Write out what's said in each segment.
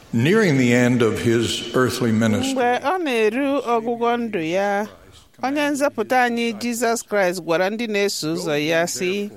Nearing the end of his earthly ministry, mgbe ọ na-eru ọgwụgwọ ndụ ya onye nzọpụta anyị jizọs kraịst gwara ndị na-eso ụzọ ya sị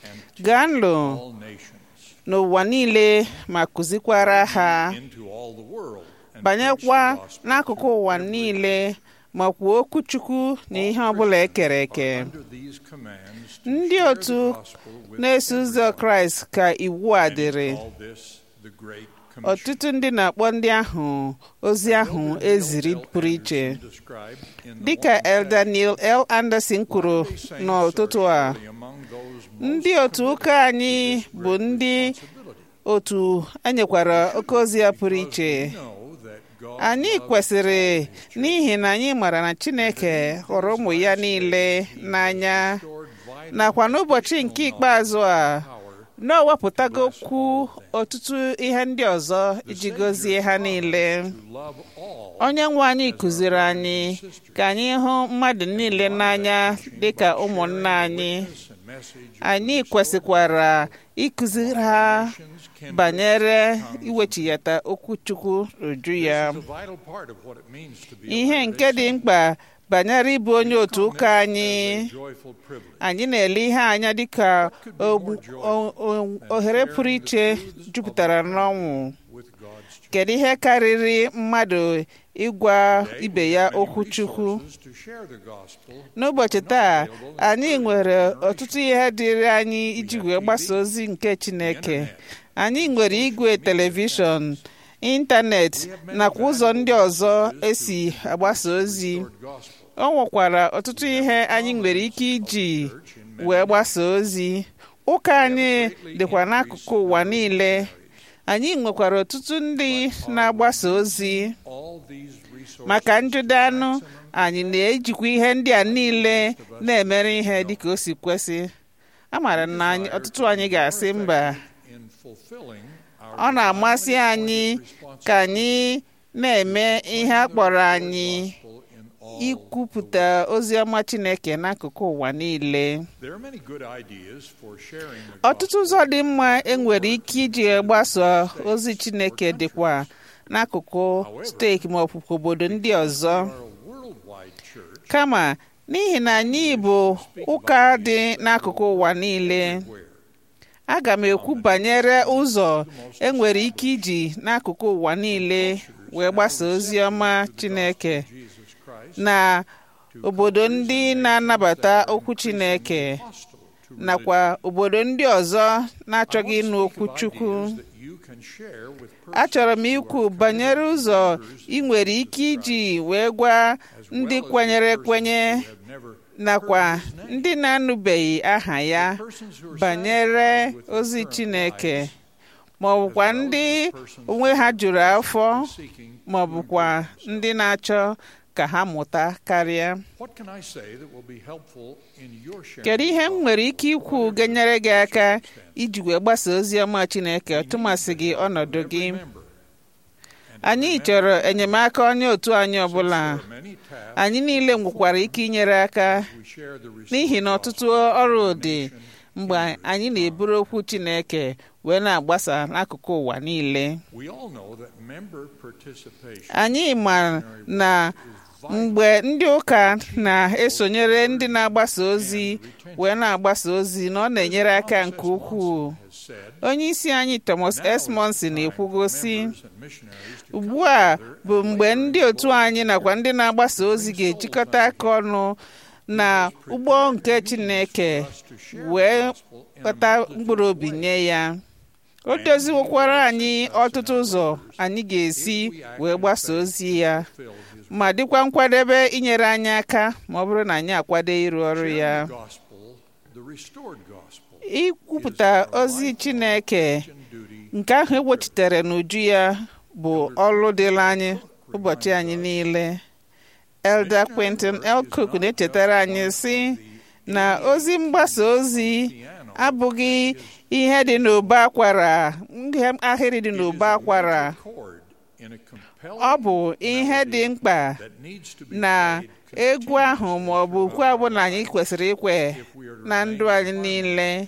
gaa nlụ all nations, n'ụwa niile ma kụzikwara ha into all the world, and banyekwa preach the gospel n'akụkụ ụwa niile ma kwuo okwu chukwu na ihe ọbụla ekere eke under these commands to ndị share otu the gospel with na-eso ụzọ kraịst ka iwu a and he dịrị called this the Great Commission. ọtụtụ ndị na-akpọ ndị ahụ ozi ahụ eziri pụrụ iche Described in the dịka one elder neil l anderson kwuru Latter-day Saints n'ụtụtụ are a surely among those most ndị otu ụka anyị bụ ndị responsibility. otu enyekwara oke ozi ya pụrụ iche Know that God anyị loves kwesịrị n'ihi na anyị mara na chineke hụrụ ụmụ ya niile n'anya restored vital nakwa n'ụbọchị nke ikpeazụ a power na o wepụtagokwu ọtụtụ ihe ndị ọzọ iji gọzie ha niile to love all onye nwe anyị kụziri anyị ka anyị hụ mmadụ niile n'anya dịka ụmụnna anyị and message anyị kwesịkwara ịkụziri ha nations can banyere iwechiyata okwu chukwu uju ya It's a vital part of what it means to be a ihe Latter-day nke dị Saint. mkpa banyere ịbụ onye otu ụka anyị It's a joyful privilege. anyị na-ele ihe anya dịka ogbu- o- o- ohere pụrụ iche jupụtara n'ọnwụ with God's church. kedu ihe karịrị mmadụ ịgwa ibe ya Many okwu chukwu resources to share the gospel. n'ụbọchị taa anyị nwere ọtụtụ ihe dịrị anyị iji wee gbasa ozi nke chineke anyị nwere igwe telivishọn ịntanetị nakwa ụzọ ndị ọzọ esi agbasa ozi Lord gospel. o nwekwara ọtụtụ ihe anyị nwere ike iji wee gbasa ozi ụka anyị dịkwa n'akụkụ ụwa niile anyị nwekwara ọtụtụ ndị na-agbasa ozi All these resources maka njide anụ anyị na-ejikwa ihe ndị a niile na-emere ihe dịka o si kwesị amaara na anyị ọtụtụ anyị ga-asị mba in fulfilling our ọ na-amasị anyị ka anyị na-eme ihe a kpọrọ anyị gospel in all. ikwupụta ozi ọma Chineke n'akụkụ ụwa niile There are many good ideas for sharing the ọtụtụ ụzọ dị mma enwere ike iji gbasa ozi Chineke dịkwa n'akụkụ steeti ma ọ bụ obodo ndị ọzọ gospel. Our worldwide church kama n'ihi na anyị bụ ụka dị n'akụkụ ụwa niile where aga m ekwu banyere ụzọ enwere ike iji n'akụkụ ụwa niile wee gbasa ozi ọma Chineke Jesus Christ na obodo ndị na-anabata okwu Chineke hostile to nakwa obodo ndị ọzọ na-achọghị ịnụ okwu Chukwu ideas that you can share with achọrọ m ikwu banyere ụzọ ị nwere ike iji wee gwa ndị kwenyere ekwenye have never nakwa ndị na-anụbeghị aha ya persons who are banyere ozi Chineke ma ọ bụkwa ndị onwe ha juru afọ seeking ma ọ bụkwa ndị na-achọ ka ha mụta karịa what can I say that will be helpful in your sharing kedu ihe m nwere ike ikwu ga-enyere gị aka iji wee gbasa ozi ọma Chineke tụmasị gị ọnọdụ gị remember anyị chọrọ enyemaka onye otu anyị ọbụla there are many tasks anyị niile nwekwara ike inyere aka we share the n'ihi na ọtụtụ ọrụ dị mgbe anyị na-eburu okwu Chineke wee na-agbasa n'akụkụ ụwa niile we all know that member participation anyị ma na mgbe ndị ụka na-esonyere ndị na-agbasa ozi wee na-agbasa ozi na ọ na-enyere aka nke ukwuu has said onye isi anyị Thomas S. Monson na-ekwugosi members and missionaries to ugbu a bụ mgbe ndị otu anyị nakwa ndị na-agbasa ozi ga-ejikọta aka ọnụ na ụgbọ nke Chineke wee kpata mkpụrụ obi nye ya o doziwokwara anyị ọtụtụ ụzọ anyị ga-esi wee gbasa ozi ya fill his ma dịkwa nkwadebe inyere anyị aka ma ọ bụrụ na anyị akwado ịrụ ọrụ ya gospel the restored gospel ikwupụta ozi Chineke and duty nke ahụ egbochitere n'uju ya bụ ọrụ dịrị anyị ụbọchị anyị niile Elder Quentin L. Cook na-echetara anyị sị na ozi mgbasa ozi abụghị ihe dị n'ụba akwara ihe ahịrị dị n'ụba akwara chord in a compelling ọ bụ ihe dị mkpa that needs to be na played egwu ahụ ma ọ bụ ukwe ọbụla anyị kwesịrị ikwe if we are to na ndụ anyị niile with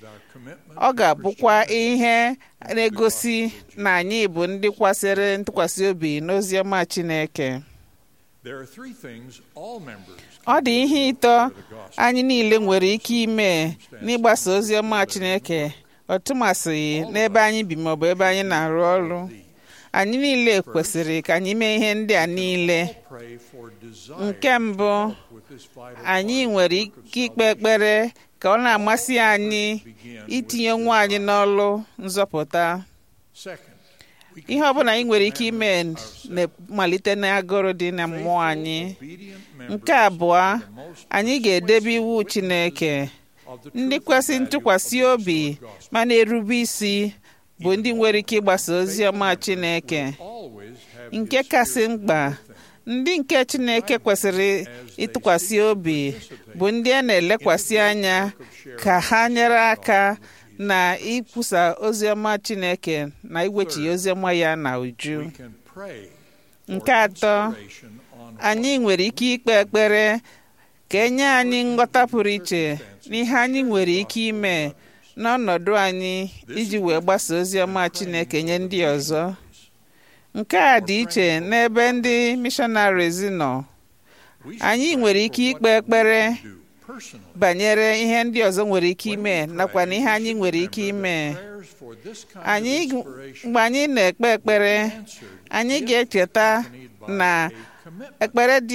with our commitment ọ to ga-abụkwa Christianity. ihe na-egosi na anyị bụ ndị kwasịrị ntụkwasị obi n'ozi ọma Chineke There are three things all members ọ dị ihe ịtọ of the gospel anyị niile nwere ike ime n'ịgbasa ozi ọma Chineke ọtụmasị n'ebe anyị bi maọbụ ebe anyị na-arụ ọrụ anyị niile kwesịrị ka anyị mee ihe ndị a niile pray for desire nke mbụ with this vital anyị nwere ike ikpe ekpere ka ọ na-amasị anyị itinye nwa anyị n'ọlụ nzọpụta Second, we ihe ọbụla anyị nwere ike ime na-malite n'agụrụ dị na mmụọ anyị obedient members nke abụọ of the most anyị ga-edebe iwu Chineke of the ndị truth kwesị and value ntụkwasị of the obi restored gospel. ma na-erube isi bụ ndị nwere ike ịgbasa ozi ọma Chineke Always have nke His kasị Spirit mkpa with them. ndị nke Chineke kwesịrị ịtụkwasị obi bụ ndị a na-elekwasị anya ka ha nyere aka na ikwusa ozi ọma Chineke na igwechi ozi ọma ya na uju We can pray for nke atọ inspiration on anyị nwere ike ikpe ekpere ka enye anyị nghọta pụrụ iche n'ihe anyị nwere ike ime n'ọnọdụ anyị iji wee gbasa ozi ọma Chineke nye ndị ọzọ nke a dị iche n'ebe ndị missionaries nọ We should anyị pray nwere for ike what ikpe we ekpere can do personally. banyere ihe ndị ọzọ nwere ike When ime we nakwa na pray, ihe we anyị should nwere ike remember ime that prayers for this kind of anyị inspiration mgbe anyị na-ekpe ekpere answered anyị if ga-echeta accompanied by na a commitment. ekpere dị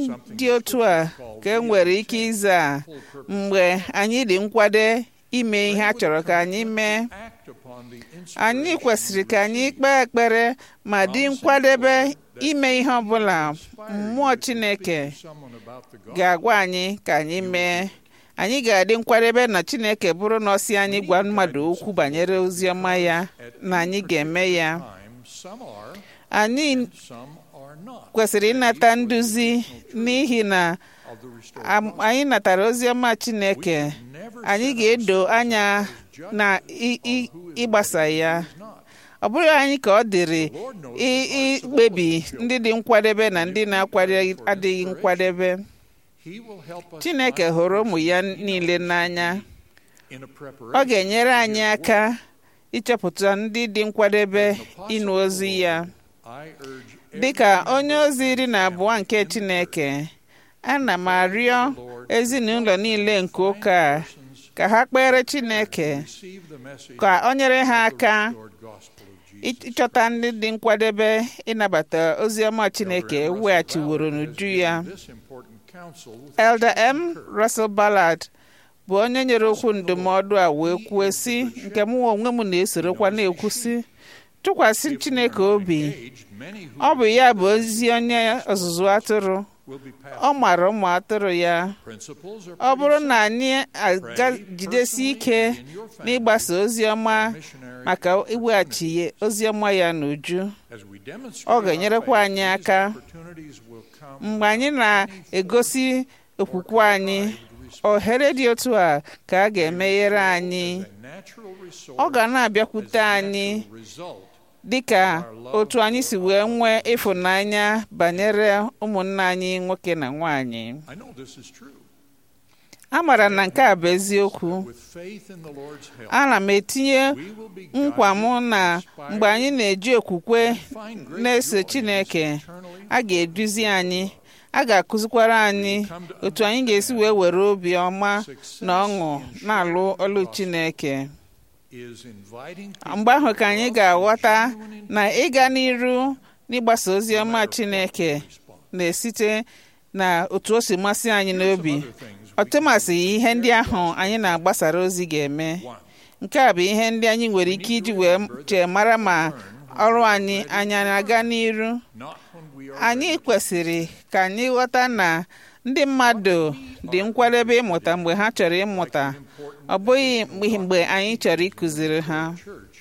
dị otu a ka e nwere ike ịza Full purpose. mgbe anyị dị nkwado ime ihe a chọrọ ka anyị mee Act upon the anyị inspiration kwesịrị ka anyị received. kpee ekpere ma dị nkwadebe ime ihe ọbụla mmụọ Chineke Someone about the gospel. ga-agwa anyị ka anyị mee anyị ga-adị nkwadebe na Chineke bụrụ na ọ sị anyị gwa mmadụ okwu banyere ozi ọma ya na anyị ga-eme ya Time, some are, anyị some are not. kwesịrị ịnata nduzi n'ihi na Of the restored am- anyị natara ozi ọma Chineke Never anyị set ga-edo ourselves anya as judges na i- i- on who is ịgbasa ready ya and who is not. ọ bụrụ anyị ka ọ dịrị The Lord knows i- the hearts of all ikpebi his children. ndị dị nkwadebe na ndị na-akwado adịghị nkwadebe He will help us Chineke find hụrụ ụmụ ya persons he niile knows n'anya in a ọ preparation ga-enyere to anyị his aka work. ịchọpụta ndị dị nkwadebe As an apostle ịnụ of the ozi ya Lord, I urge every dịka onye member ozi iri na and abụọ family nke in the Chineke church ana m arịọ ezinụlọ niile nke ụka a ka ha kpere Chineke receive the message ka o nyere ha of the aka restored gospel of Jesus. ịchọta ndị dị nkwadebe ịnabata ozi ọma Chineke weghachiworo n'uju ya This important counsel with Elder M. Russell Ballard bụ onye nyere okwu ndụmọdụ a wee kwuo sị nke mụ onwe m na-esorokwa na-ekwu sị tụkwasị Chineke obi age, many who ọ bụ ya bụ ozi onye ọzụzụ atụrụ will be passed. ọ mara ụmụ atụrụ ya Principles are ọ bụrụ pretty na anyị aga jidesi ike n'ịgbasa ozi ọma missionary maka iweghachi ozi ọma ya n'uju as we demonstrate ọ ga-enyerekwa our anyị faith, these aka opportunities will come mgbe anyị na-egosi okwukwe anyị ohere dị otu a ka a ga-emeghere anyị as a natural resource, ọ ga na-abịakwute as a anyị natural result dịka otu anyị si wee nwee ịfụnanya banyere ụmụnna anyị nwoke na nwanyị I know this is true. a maara na nke a bụ eziokwu With faith in the Lord's help, ana m etinye we will be nkwa m guided, na inspired, mgbe anyị na-eji okwukwe and find great na-eso joy in Chineke this eternally a ga-eduzi anyị a ga-akụzikwara anyị otu anyị ga-esi wee were obi ọma na ọṅụ na-alụ ọlụ Chineke is inviting people mgbe ahụ ka to anyị love ga-aghọta and genuine na ịga n'iru n'ịgbasa ozi ọma Chineke response. na-esite na otu o si masị anyị n'obi Other things we ọtụmasị ihe ndị ahụ anyị na-agbasara ozi ga-eme One, nke a bụ ihe ndị anyị nwere ike iji wee chee mara ma ọrụ anyị anyị na-aga n'iru not when we are anyị ready. kwesịrị ka anyị ghọta na ndị mmadụ dị nkwadebe ịmụta mgbe ha chọrọ ịmụta Important ọ bụghị mgbe mgbe anyị chọrọ ịkụziri ha church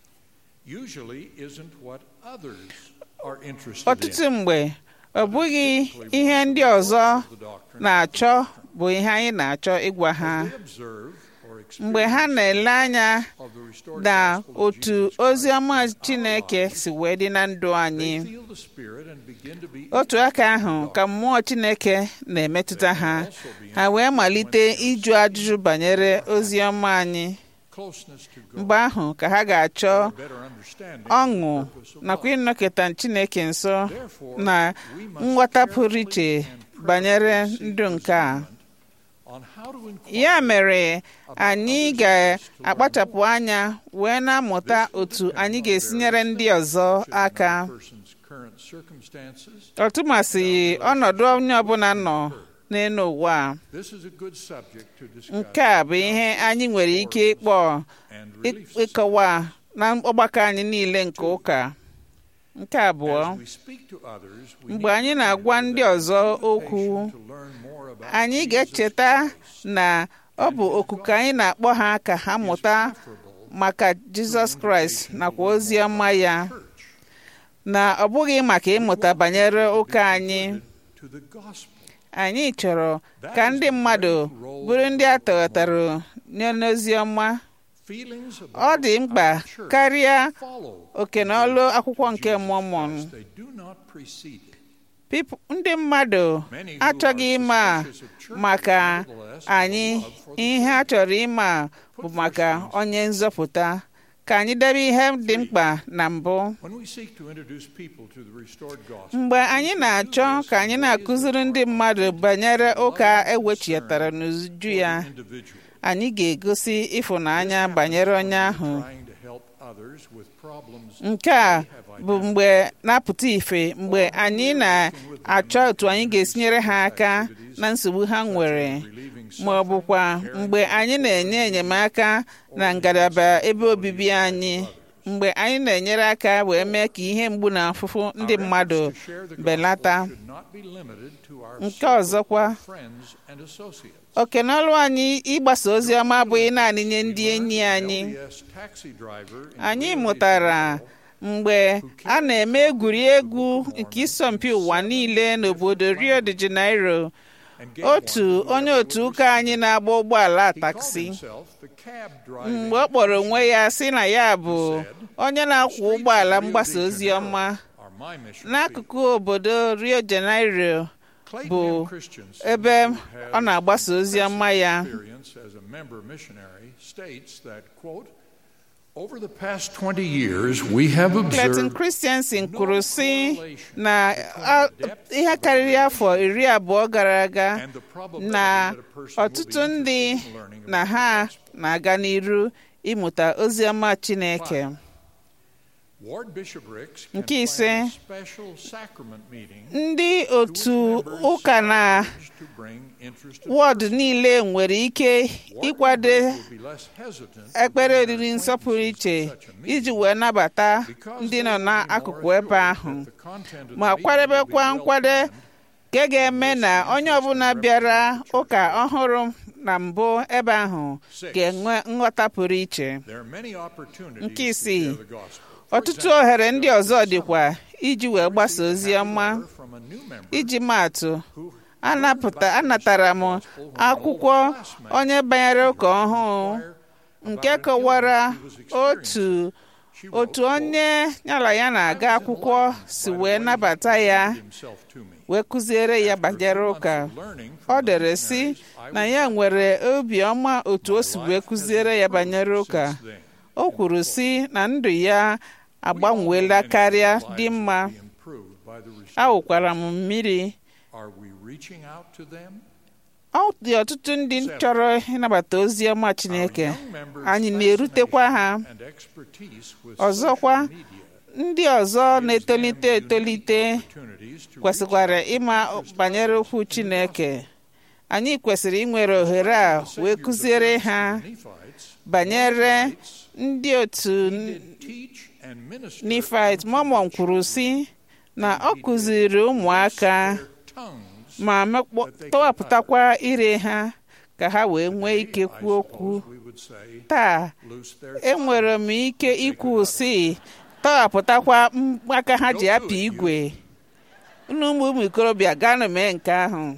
usually isn't what others are interested ọtụtụ in. mgbe ọ bụghị ihe ndị ọzọ The doctrine na-achọ bụ ihe anyị na-achọ ịgwa ha they observe or mgbe ha experience na-ele anya of the restored na gospel of otu Jesus ozi Christ ọma in our Chineke lives, si wee dị na ndụ anyị they feel the Spirit and begin to be otu aka ahụ ka mmụọ Chineke na-emetụta ha ha wee malite ịjụ ajụjụ banyere ozi ọma anyị closeness to God, mgbe ahụ ka ha ga-achọ a better understanding ọṅụ of the purpose of nakwa love. ịnọkịta Chineke nso Therefore, na we must nghọta pụrụ carefully iche and banyere prayerfully seek ndụ nke a discernment on how to inquire ya mere about anyị others' lives to learn ga-akpachapụ more. anya wee na-amụta This will otu depend anyị on ga-esi various nyere ndị things, ọzọ such as aka another person's current circumstances. ọtụmasị ọnọdụ onye ọbụla nọ n'elu ụwa a. This is a good subject to discuss nke a bụ ihe anyị nwere ike ịkpọ and ị- relief society. ịkọwa na ọgbakọ anyị niile nke ụka nke abụọ As we speak to others, we mgbe need anyị to na-agwa remember ndị that ọzọ invitation okwu to learn more about anyị Jesus ga-echeta Christ na ọ bụ okuku anyị na-akpọ ha ka ha is mụta preferable maka to Jizọs an Kraịst invitation to nakwa learn ozi more ọma about ya the church. na ọ bụghị maka ịmụta banyere ụka anyị To the gospel. anyị chọrọ ka ndị mmadụ bụrụ ndị a tọghọtara nye n'ozi ọma Feelings ọ about dị mkpa our church karịa follow oke na ọlụ akwụkwọ nke Jesus Mọmọn Christ. They do not precede it. People- ndị mmadụ Many who achọghị are ịma suspicious of churches, maka nevertheless, have a anyị love for the ihe a chọrọ ịma bụ maka onye nzọpụta ka anyị debe ihe dị mkpa na mbụ When we seek to introduce people to the restored gospel, mgbe anyị na-achọ ka anyị na-akụziri ndị mmadụ banyere ụka ewechitara n'uju ya for the individual, anyị ga-egosi ịfụnanya banyere onye ahụ trying to help others with problems nke a bụ mgbe na-apụta ife mgbe anyị na-achọ otu anyị ga-esi nyere ha aka na nsogbu ha nwere relieving ma ọ bụkwa mgbe anyị na-enye enyemaka na ngalaba ebe obibi anyị mgbe anyị na-enyere aka wee mee ka ihe mgbu na afụfụ ndị mmadụ belata nke ọzọkwa oke n'ọrụ anyị ịgbasa ozi ọma abụghị naanị nye ndị enyi anyị anyị mụtara mgbe a na-eme egwuregwu nke isọmpi ụwa niile n'obodo Rio de Janeiro otu onye otu ụka anyị na-agba ụgbọala taksi mgbe ọ kpọrọ onwe ya sị na ya bụ onye na-akwọ ụgbọala mgbasa ozi ọma n'akụkụ obodo Rio de Janeiro bụ ebe ọ na-agbasa ozi ọma ya Over the past 20 years, we have Clayton observed Christensen kwuru sị na a- ihe karịrị afọ iri abụọ gara aga and the probability na that a person will be ọtụtụ ndị interested in learning na about ha the gospel. na-aga n'iru ịmụta ozi ọma Chineke Ward bishoprics can Nke ise, plan a special sacrament meeting ndị to which otu members ụka na are urged to bring interested wọdụ niile nwere ike Ward ịkwado members will be less hesitant to ekpere bring oriri their nsọpụrụ iche acquaintances to such a meeting iji wee nabata because ndị they nọ will be n'akụkụ more ebe assured ahụ that the content of the ma meeting will be kwadebekwa well nkwado planned nke ga-eme na onye ọbụla bịara ụka ọhụrụ na mbụ ebe ahụ ga-enwe nghọta pụrụ iche There are many opportunities Nke to isii, share the gospel. For ọtụtụ example, ohere ndị ọzọ dịkwa iji wee gbasa ozi ọma letter from a new member iji maatụ who anapụta anatara m akwụkwọ onye banyere ụka ọhụụ nke kọwara otu she wrote, otu onye yala ya na-aga akwụkwọ si wee nabata ya himself to me. wee kụziere ya banyere ụka ọ dere sị na ya nwere obiọma otu o si wee kụziere ya banyere ụka o kwuru sị na ndụ ya agbanweela karịa dị mma awụkwara m mmiri Are we reaching out to them? ọ dị ọtụtụ ndị chọrọ ịnabata ozi ọma Chineke Our young members' anyị na-erutekwa ha fascination and expertise with Ọzọkwa, social media ndị ọzọ na-etolite gives them etolite unique opportunities to kwesịkwara reach out ịma to interest banyere others okwu in the Chineke anyị kwesịrị inwere ohere a gospel. The wee Savior's kụziere appearance ha to the Nephites, banyere Nephites, ndị otu he did teach and minister Nifit unto Mormon the kwuru children, sị na and ọ he did kụziri ụmụaka their tongues ma mekpọ- tọwapụtakwa ire ha ka ha wee nwee ike I kwuo okwu suppose we would say, taa loose their enwere m ike ikwu si tọghapụtakwa m- aka ha ji apị igwe unu ụmụ ụmụ ikorobịa gaanụ mee nke ahụ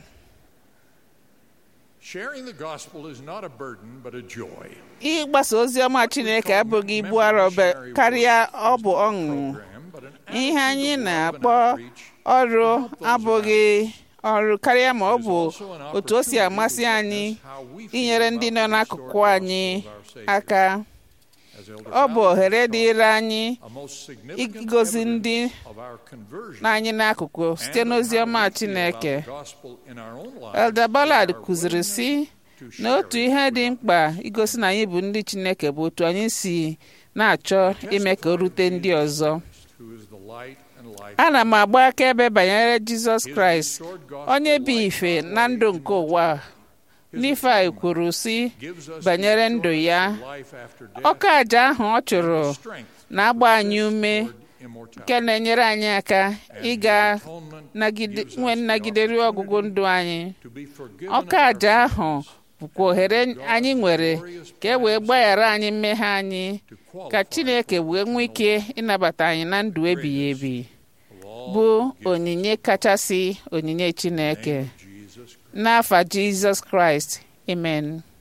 Sharing the gospel is not a burden but a joy. ịgbasa ozi ọma Chineke abụghị ibu arọ be- karịa ọ bụ ọṅụ Program, but an ihe anyị attitude of love and na-akpọ outreach ọrụ abụghị ọrụ karịa ma ọ bụ otu o si amasị anyị inyere ndị nọ n'akụkụ anyị aka ọ bụ ohere dịịrị anyị igozi ndị n'anyị n'akụkụ site n'ozi ọma Chineke Elder Ballard kụziri sị na otu ihe dị mkpa igosi na anyị bụ ndị Chineke bụ otu anyị si na-achọ ime ka o rute ndị ọzọ ana m agba akaebe banyere Jizọs Kraịst onye bụ ife na ndụ nke ụwa Nifai kwuru sị banyere ndụ ya ọka aja ahụ ọ chụrụ na-agba anyị ume nke na-enyere anyị aka ịga nwe nnagide ruo ọgwụgwụ ndụ anyị ọka aja ahụ bụkwa ohere anyị nwere ka e wee gbaghara anyị mmehie anyị ka Chineke wee nwee ike ịnabata anyị na ndụ ebighị ebi bụ onyinye kachasị onyinye Chineke n'afa Jizọs Kraịst amen